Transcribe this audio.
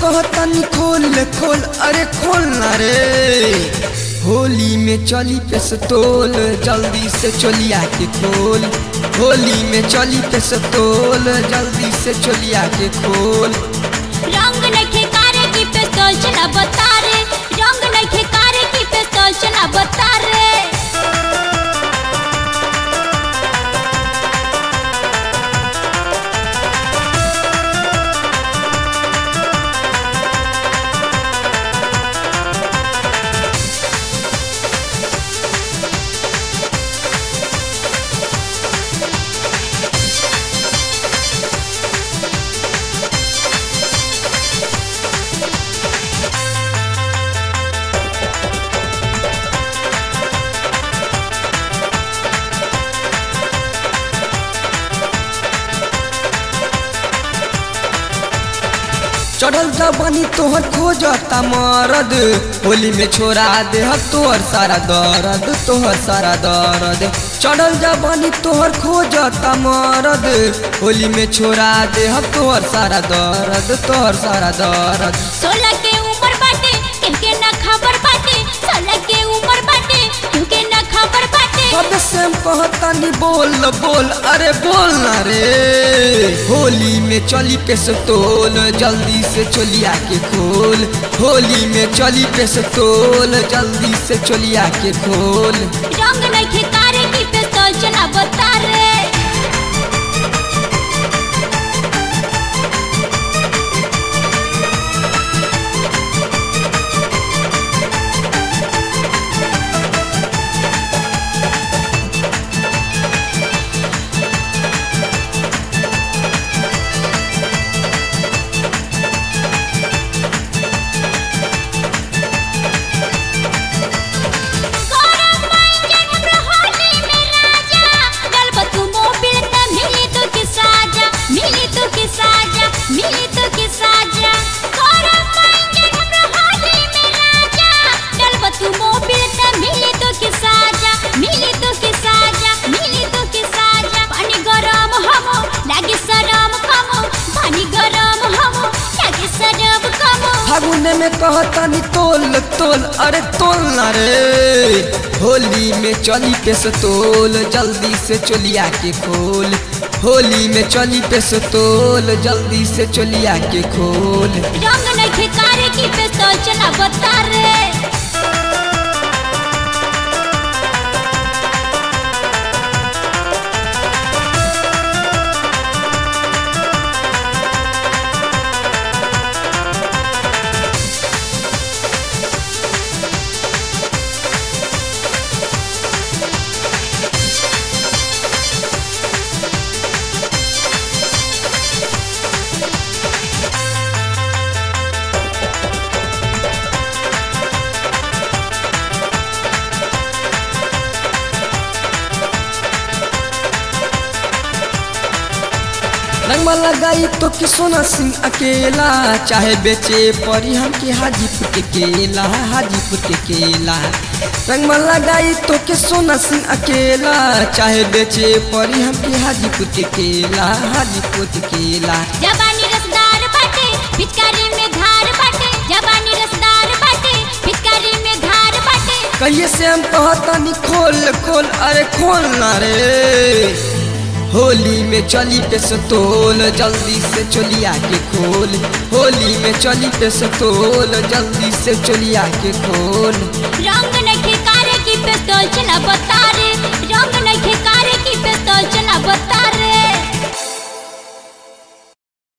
कहतनी खोल खोल अरे खोल ना रे होली में चली पेस्तोल जल्दी से चलिया के खोल होली में चली पेस्तोल जल्दी से चलिया के खोल रंग नखे कारे की पिस्तौल चला बता रे रंग नखे कारे की पिस्तौल चला बता रे चढ़ल जवानी तोहर खोजता मरद होली में छोड़ा दे तोहर सारा दर्द तोहर सारा दर्द चढ़ल जवानी तोहर खोजता मरद होली में छोड़ा दे तोहर सारा दर्द तोहर सारा दर्द सोलह के उम्र बाटे किनके ना खबर बाटे सोलह के उम्र बाटे किनके ना खबर बाटे कब से हम कहतानी बोल बोल अरे बोल ना रे होली में चली पेस्तोल जल्दी से चलिया के खोल होली में चली पेस्तोल जल्दी से चलिया के खोल रंग नखे कारे की पिस्तौल चला बता रे गौरव मांगे हमरा होली में राजा गलब तू मोबिल त मिली तो के साजा मिली तो के साजा मिली तो के साजा गौरव मांगे हमरा होली में राजा गलब तू मोबिल त मिली तो के साजा मिली तो के साजा मिली तो के साजा पानी गरम हमो लागे सरम कमो पानी गरम हमो लागे सरम कमो फागुने में कहतानी तोल तोल अरे तोल ना रे होली में चली पेस्तोल जल्दी से चलिया के खोल होली में चली पेस्तोल जल्दी से चलिया के खोल रंग नखे कारे की पिस्तौल चला बता रे रंगवा लगाई तो कि सोना सिंह अकेला चाहे बेचे परी हम के हाजीपुर के केला हाजीपुर के केला रंगवा लगाई तो कि सोना सिंह अकेला चाहे बेचे परी हम के हाजीपुर के केला हाजीपुर के केला जवानी रसदार बाटे पिचकारी में धार बाटे जवानी रसदार बाटे पिचकारी में धार बाटे कहिए से हम कहतानी खोल खोल अरे खोल ना रे होली में चली पेस्तोल जल्दी से चलिया के खोल होली में चली पेस्तोल जल्दी से चलिया के खोल रंग नखे कारे की पिस्तौल चला बता रे